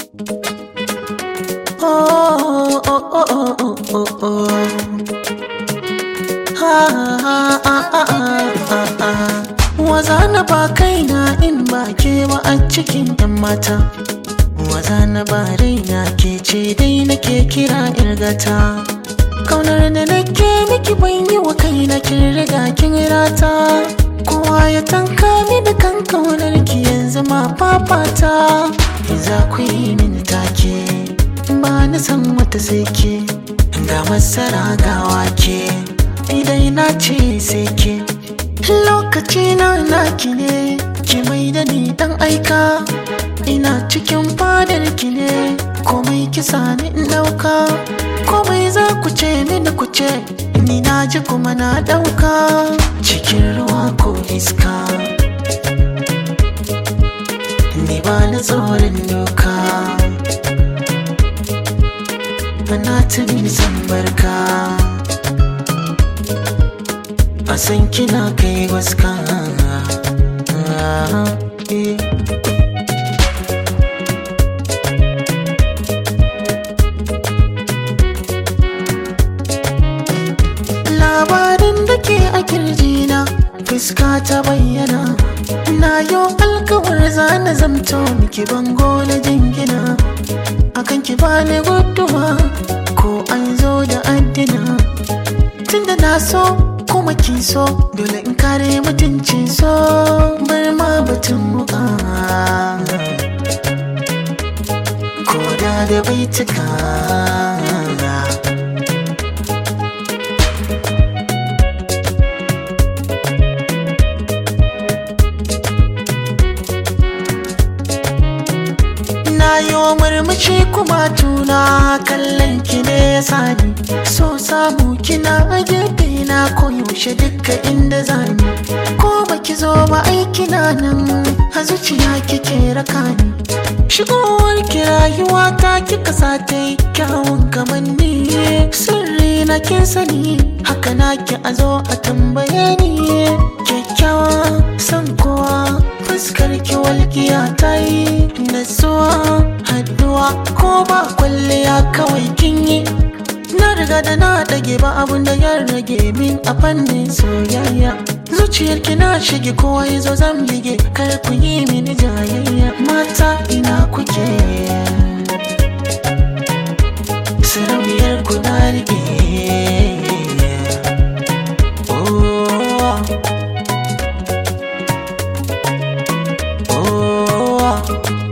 Oh, oh, oh, oh, oh, oh, oh. Ha, ha, ha, ha, ha, ha. Waza na ba kaina in ba ke ba a cikin 'yan mata. Waza na ba raina ke ce dai nake kira irgata. Kaunar da nake miki ban yi wa kaina kin riga kin rata. Kowa ya tanka ni da kan kaunar ki yanzu ma fafata. Za ku yi mini take. ba na san wata sai ke ga masara ga wake idan na ce sai ke lokaci na naki ne ki mai da ni dan aika ina cikin fadar ki ne komai kisa ni in dauka komai za ku ce mini ku ce ni na ji kuma na dauka cikin ruwa ko iska ni ba na tsoron doka Bana tuni san barka A san kina kai waska Labarin da ke a kirjina fuska ta bayyana Na yau alkawar zana zamto miki bango na jingina akan ki bani guduma ko an zo da addina tunda na so kuma ki so dole in kare mutuncin so bar ma batun muka ko da da baituka na yi wa murmushi kuma tuna kallon ki ne ya sani so samu kina a gefe na koyaushe duka inda zani ko baki zo ba aiki na nan a zuciya kike raka ni shigowar ki rayuwa ta kika sa ta yi kyawun kamanni sirri na kin sani haka na ki a zo a tambaye ni kyakkyawa san kowa fuskar ki walƙiya ta yi natsuwa haduwa ko ba kwalliya kawai kin yi na riga da na ɗage ba abun da ya rage min a fannin soyayya zuciyar ki na shige kowa ya zo zan bige kar ku yi mini jayayya mata ina kuke sarauniyar ku na rike oh. Oh,